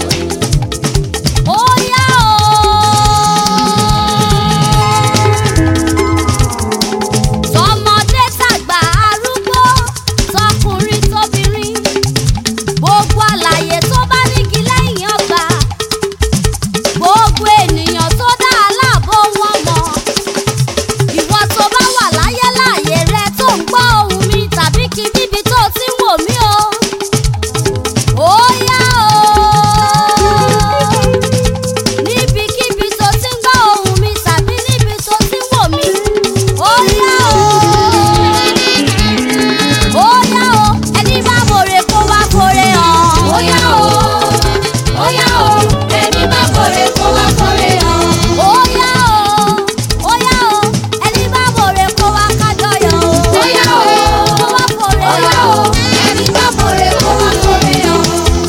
Ó yá o. Tọmọdé tàgbà arúgbó tọkùnrin tóbìnrin gbogbo àlàyé tó bá nígi lẹ́yìn ọgbà gbogbo ènìyàn tó dá aláàbò wọn mọ̀ ìwọ tó bá wà láyé láàyè rẹ tó ń gbọ́ ohùn mi tàbí kí níbi tó ti ń wò mí o. Ó yá o níbikíbi tó ti ń gbọ́ ohùn mi tàbí níbi tó ti ń wò mí. Ó yá o. Ó yá o. Ẹni bá mòrè kó wá kórè hàn. Ó yá o, ó yá o, ẹni máa kórè kó wá kórè hàn. Ó yá o. Ó yá o. Ẹni bá mòrè kó wá kájọyọ̀ o. Ó yá o, Kó wá kórè ó yá hàn. o, ẹni máa kórè kó wá kórè hàn.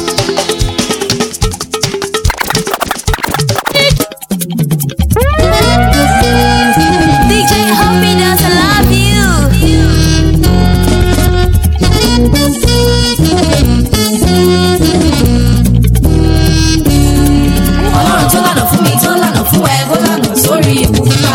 DJ Hoppy doesn't love you. Ọlọ́run tó lànà fún mi tó lànà fún ẹ kó lànà sórí ìkúta.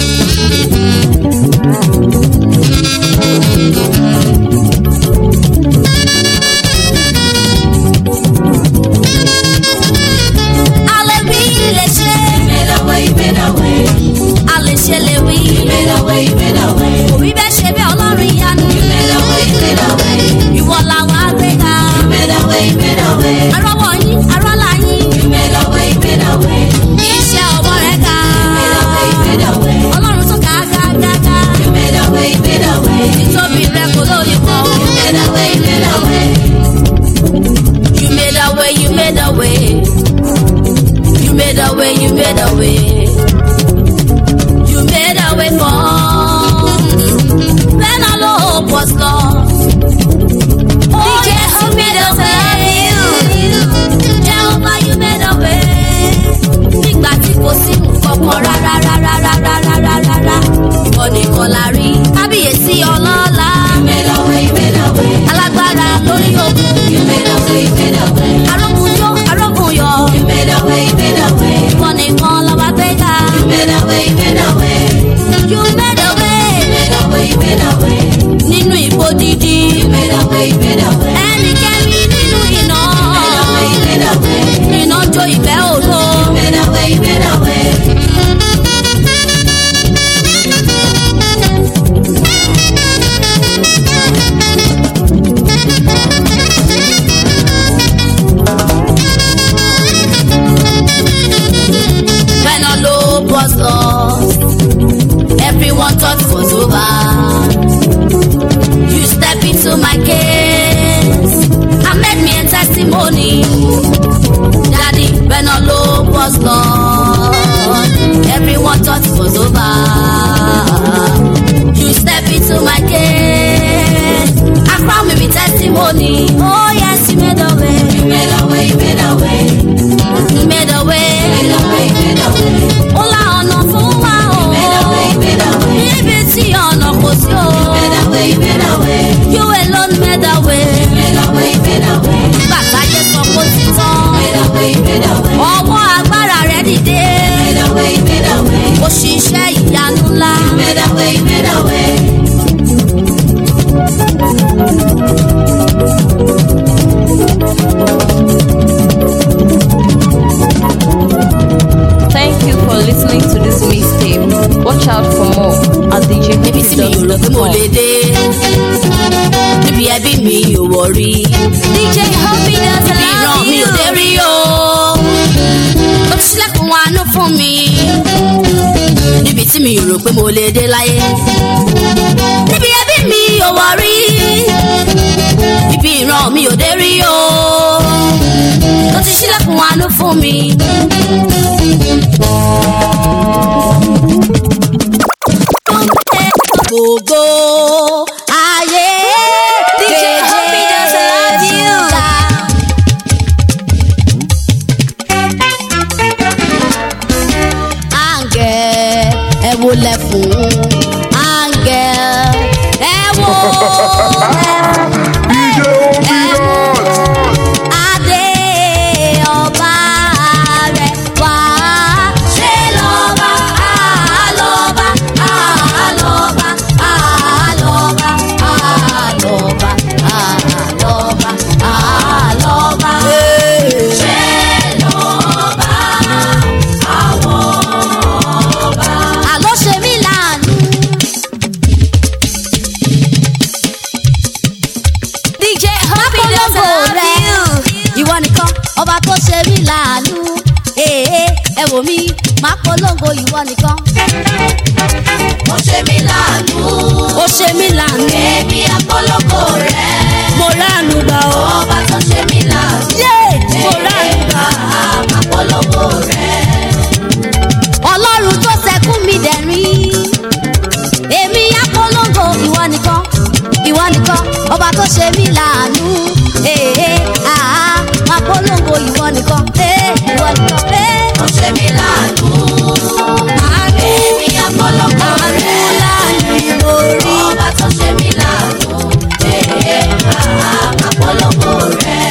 Alẹ́ wí lè ṣe, Ìmẹ̀dàwẹ̀ ìmẹ̀dàwẹ̀ alẹ́ ṣe lè wí. ìmẹ̀dàwẹ̀ ìmẹ̀dàwẹ̀ Òbí bẹ́ẹ̀ ṣe bẹ́ẹ̀ ọlọ́run ìyanu. ìmẹ̀dàwẹ̀ ìmẹ̀dàwẹ̀ Ìwọ làwọn agbéga. ìmẹ̀dàwẹ̀ ìmẹ̀dàwẹ̀ Arọ́wọ́ yín, arọ́lá yín. ìmẹ̀dàwẹ̀ ìmẹ̀dàwẹ̀ Iṣẹ́ ọwọ́ rẹ̀ ga. ìmẹ̀dàwẹ̀ ìmẹ̀dàwẹ̀ Ọlọ́run tó ga ga ga ga. ìmẹ̀dàwẹ̀ ìmẹ̀dàwẹ̀ Títóbi rẹ̀ kò lóye kan. ìmẹ̀dàwẹ̀ ìmẹ̀dàwẹ̀ You made a way, you made a way. You made a way, you made a way. You made a way for when all hope was lost. Oh, yes, you made a way. Jehovah, you made a way. Nígbà tí kò sí nǹkan kan rárá rárá rárá rárá rárá. Ìwọ nìkan la rí. Kábíyèsí ọlọ́lá. ìmẹ̀dàwẹ̀ ìmẹ̀dàwẹ̀ Alágbára lórí ogun. ìmẹ̀dàwẹ̀ ìmẹ̀dàwẹ̀ Arógunyó, arógunyọ̀. ìmẹ̀dàwẹ̀ ìmẹ̀dàwẹ̀ Ìwọ nìkan lọ́ba gbéga. ìmẹ̀dàwẹ̀ ìmẹ̀dàwẹ̀ You made a way ìmẹ̀dàwẹ̀ ìmẹ̀dàwẹ̀ nínú ìbò dídí. ìmẹ̀dàwẹ̀ ìmẹ̀dàwẹ̀ Ẹnikẹ́ni nínú iná. ìmẹ̀dàwẹ̀ ìmẹ̀dàwẹ̀ Iná jó ìfẹ́ òro. ìmẹ̀dàwẹ̀ ìmẹ̀dàwẹ̀. When all hope was lost, everyone thought it was over. You step into my case and made me a testimony. Daddy, when all hope was lost, everyone thought it was over. You step into my case and crown me with testimony. Oh yes, you made a way, ìmẹ̀dàwẹ̀ ìmẹ̀dàwẹ̀ you made a way. ìmẹ̀dàwẹ̀ ìmẹ̀dàwẹ̀ Ó la ọ̀nà fún wa o. ìmẹ̀dàwẹ̀ ìmẹ̀dàwẹ̀ Níbi tí ọ̀nà kò sí o. ìmẹ̀dàwẹ̀ ìmẹ̀dàwẹ̀ You alone made a way. ìmẹ̀dàwẹ̀ ìmẹ̀dàwẹ̀ Nígbà táyé sọ kó ti tán. ìmẹ̀dàwẹ̀ ìmẹ̀dàwẹ̀ Ọwọ́ agbára rẹ̀ dìde. ìmẹ̀dàwẹ̀ ìmẹ̀dàwẹ̀ Ó ṣiṣẹ́ ìyanu ńlá. ìmẹ̀dàwẹ̀ ìmẹ̀dàwẹ̀. Thank you for listening to this mixtape. Watch out for more at Níbi tí mi ò rò pé mo lè djhoopydance.com. dé. Níbi ẹbí mi ò wọ̀ rí. DJ Hoppy doesn't love you. Ìran mi ò dé rí o. Ó ti ṣílẹ̀kùn àánú fún mi. Níbi tí mi ò rò pé mo lè dé láyé. Níbi ẹbí mi ò wọ̀ rí. Ibi ìran mi ò dé rí o. Ó ti ṣílẹ̀kùn àánú fún mi. Gbogbo ayé DJ Hoppy doesn't love you. Áńgẹ̀ ẹ wólẹ̀ fún áńgẹ̀ polongo ìwọ nìkan. Ó ṣe mí láàánú. ó ṣe mí láàánú. Èmi àpolongo rẹ̀. mo ránu gbà ó. Ọba tó ṣe mí láàánú. yé mo ránu gbà. Àpolongo rẹ̀. ọlọ́run tó sẹ́kún mi dẹ̀rín. èmi á polongo ìwọ nìkan ìwọ nìkan ọba tó ṣe mí láàánú. ee àá máa polongo ìwọ nìkan ee ìwọ nìkan ee. Ó ṣe mí láàánú. àánú Èmi àpolongo àánú rẹ̀. láàánú mo rí. Ọba tó ṣe mí láàánú. Ee, àpolongo rẹ̀.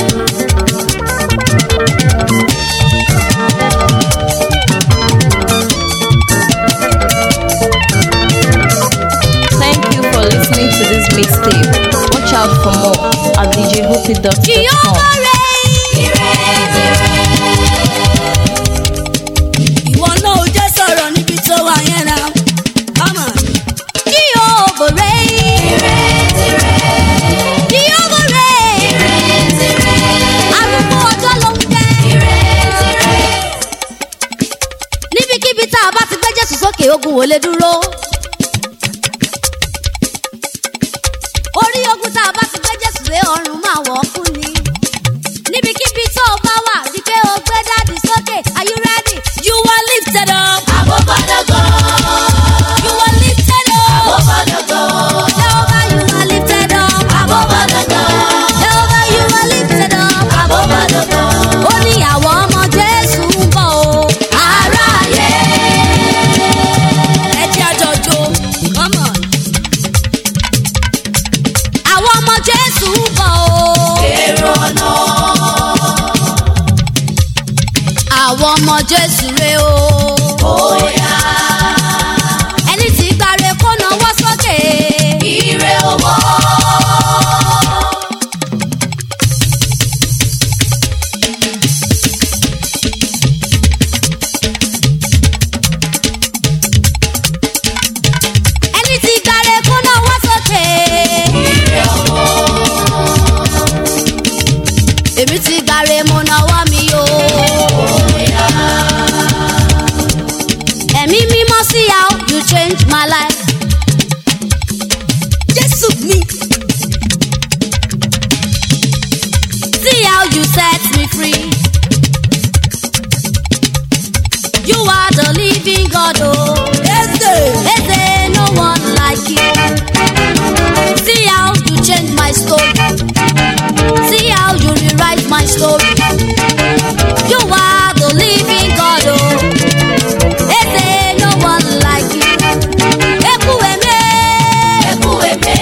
Thank you for listening to this mixtape. Watch out for more at djhoopy.com. Jehovah reign. ìwọ náà ò jẹ́ sọ̀rọ̀ níbi tó wà yẹn náà. Come on. Jehovah reign. Jehovah reign. arúgbó ọjọ́ ló ń jẹ́. níbikíbi tá a bá ti gbé jésù sókè ogun ò lè dúró. orí ogun tá a bá ti gbé jésù lé ọrùn máa wọ̀ ọ́ kú ni. níbikíbi tó o bá wà rí pé o gbé dáàdì sókè are you ready? you are lifted up. Àbọ̀bọ̀dọ̀gọ̀. you are lifted up. Àbọ̀bọ̀dọ̀gọ̀. Jehovah you are lifted up. Àbọ̀bọ̀dọ̀gọ̀. Jehovah you are lifted up. Àbọ̀bọ̀dọ̀gọ̀. ó ní àwọn ọmọ jésù ń bọ̀ o. aráyé. ẹ jẹ́ àjọjò. come on. àwọn ọmọ jésù ń bọ̀ o. Èrò ọ̀nà. àwọn ọmọ jésù rè o. Bóyá. ẹni tí gbàre kó náwó sókè. Ire owó. ẹni tí gbàre kó náwó sókè. Ire owó. èmi ti gbàre mo náwó mi o. Bóyá. ẹ̀mí mímọ́ sí how you change my life. jésù mi. see how you set me free. you are the living God o. eze eze no one like you. see how you change my story. see how you rewrite my story. you are the living God o. Eze no one like you. Ekwueme. Ẹkú èmé.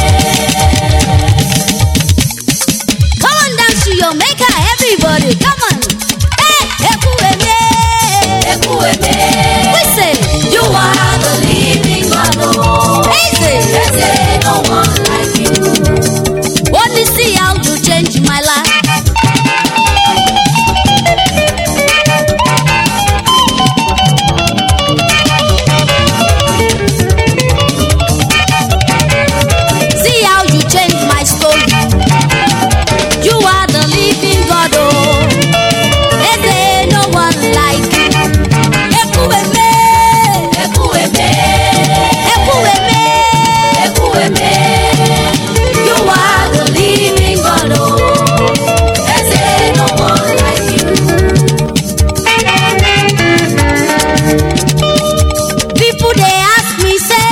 Come on dance to your maker everybody come on. Hey, Ekwueme. Ẹkú èmé. We say You are the living God. oh. Eze. There's no one like you. Only see how you change my life. See how you change my story. You are the living God, oh. Eze no one like you. Ekwueme. Ẹkú èmé. Ekwueme. Ẹkú èmé. You are the living God. oh. There's no one like you. People they ask me say.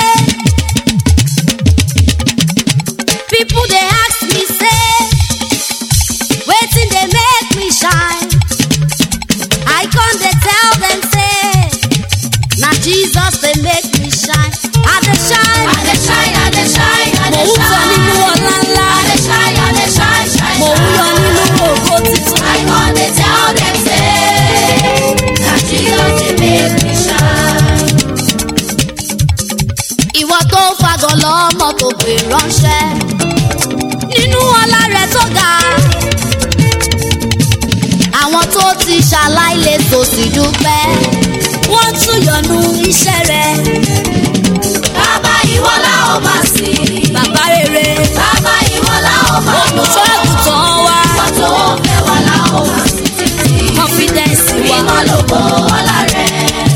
People they ask me say. Waiting they make me shine. I come they tell them say. Now Jesus they make me shine. I dey shine. I dey shine, I dey shine, I Mò dey ń sọ nínú shine. ọ̀la ńlá. I dey shine, I dey shine, shine, Mò ń yọ nínú ògo títún. I come dey tell them say, na Jesus dey make me shine. ìwọ tó ń fagọ̀ lọ́mọ tó pè ránṣẹ́ nínú ọlá rẹ̀ tó ga àwọn tó ti ṣaláìlè tó sì dúpẹ́ wọ́n tún yọnu iṣẹ́ rẹ̀ Bàbá ìwọ la ó máa sìn. bàbá rere Bàbá ìwọ la ó máa lò. olùṣọ́ àgùntàn wa Ìwọ tó fẹ́ wa la ó máa sìn títí. confidence wa Mímọ́ lógo ọlá rẹ̀.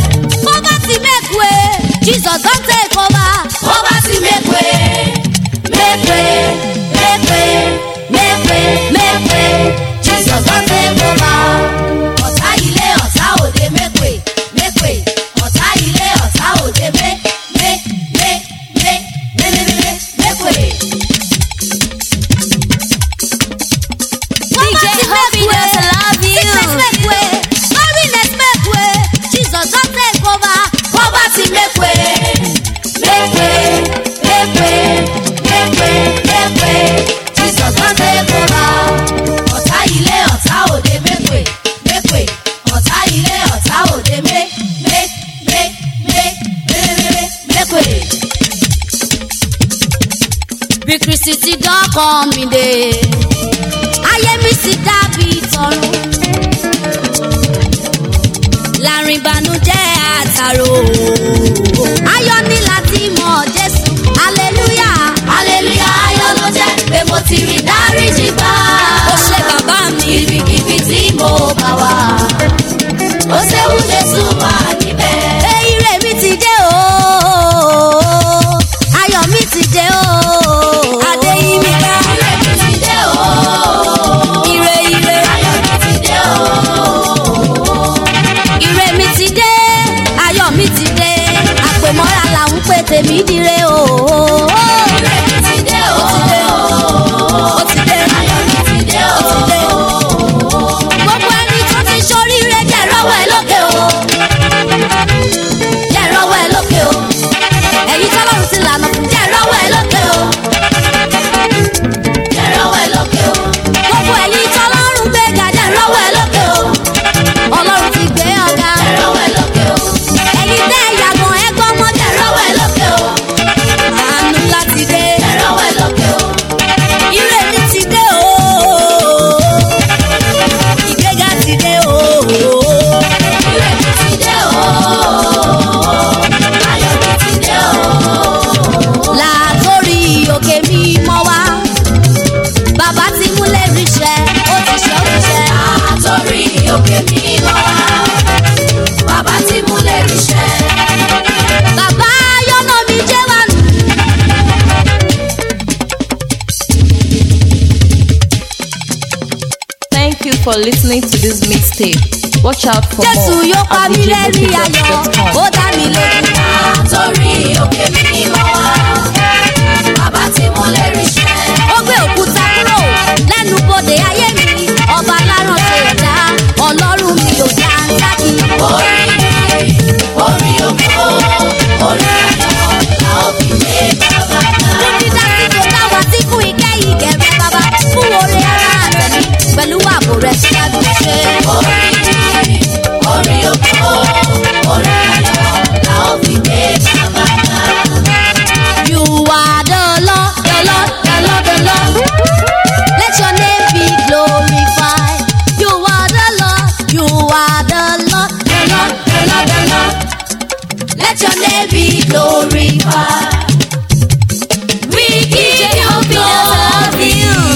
bí kristi ti dọ́kàn mi dé ayé mi sì dàbí tọrùn láàrin ìbànújẹ́ àtàrò ayọ̀ ní láti mọ̀ jésù hallelujah hallelujah ayọ̀ ló jẹ́ pé mo ti rí dáríjì gbà. ó ṣe bàbá mi ibikíbi tí mo bá wà ó ṣeun jésù wà níbẹ̀. ire mi ti dé o ayọ̀ mi ti dé o adé yí mi ká ire mi ti dé o ire ire ayọ̀ mi ti dé o. ire mi ti dé ayọ̀ mi ti dé àpèmọ́ra là ń pè tèmi dire o. ire mi ti dé o ó ti dé ayọ̀ mi ti dé o. ó ti dé gbogbo ẹni tó ti ṣoríire jẹ́ rọ́wọ́ ẹ lókè o jẹ́ rọ́wọ́ ẹ lókè o ẹ̀yin tọ́lọ́run ti lànà fún jẹ́ rọ́wọ́ ẹ lókè o jẹ́ rọ́wọ́ ẹ lókè o. gbogbo ẹ̀yin tọ́lọ́run gbéga jẹ́ rọ́wọ́ ẹ lókè o ọlọ́run ti gbé ọ̀gá jẹ́ rọ́wọ́ ẹ lókè o. ẹ̀yin tẹ́ ìyàgàn ẹ̀gbọ́n mọ́ jẹ́ rọ́wọ́ rọ́wọ́ ẹ ẹ lókè o. àánú láti dé jẹ́ rọ́wọ́ ẹ lókè o. ire mi ti dé o ìgbéga ti dé o. ire mi ti dé o. ayọ̀ mi ti dé o. látòrí òkè mímọ́ wá bàbá ti múlẹ̀ ríṣẹ́ ó ti ṣe ó ti ṣe àtòrí òkè mi lọ wá. bàbá tí mo lè ríṣẹ́. bàbá yọ̀nà mi jẹ́ wà nù. Thank you for listening to this mixtape. Watch out for jésù more yóò pa at mí lẹ́rìn ayọ̀ ó djhopidot.com. dá mi lójú. àtòrí òkè mi lọ wá. bàbá tí mo lè ríṣẹ́. ó gbé òkúta kúrò lẹ́nu bodè ayé mi ọba láràn ṣe ìdá ọlọ́run mi ò dá ń sákì. orí orí òkò orí ayọ̀ la ó fi lé bàbá náà. fún dídá tí kò dá wa sí fún ìkẹ́ ìgẹ̀rẹ́ bàbá fún oore ara àtẹ̀mí pẹ̀lú ààbò rẹ̀ síwájú ṣe. orí orí òkò orí ayọ̀ la ó fi lé bàbá náà. You are the Lord, the Lord, the Lord, the Lord. Let your name be glorified. You are the Lord, you are the Lord, the Lord, the Lord, the Lord. Let your name be glorified. We give you glory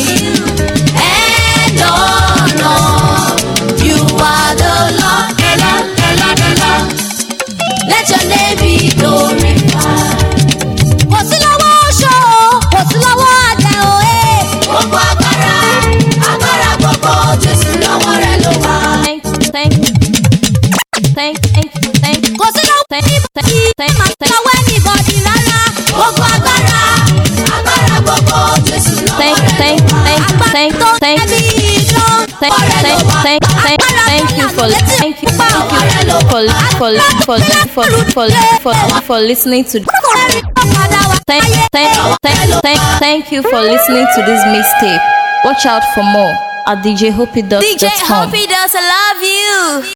and honor. You are the Lord, the Lord, the Lord, the Lord. Let your name be glorified kò sí lọ́wọ́ oṣó o kò sí lọ́wọ́ àjẹ́ o ẹ́. gbogbo agbára agbára gbogbo jésù lọ́wọ́ rẹ̀ ló wà. Thank, thank, thank, thank, thank, kò sí lọ́wọ́ thank, thank, thank, máa thank, lọ́wọ́ anybody rárá. gbogbo agbára agbára gbogbo jésù lọ́wọ́ thank, rẹ̀ thank, ló wà. thank, agbára thank, tó thank, ẹbí iná. thank, thank, thank, thank, thank you for thank you, thank you for for for for for for for listening to Ẹ̀rí tó padà wá thank sáyé. thank thank thank thank you for listening to this mixtape. Watch out for more at djhopidot.com. does love you.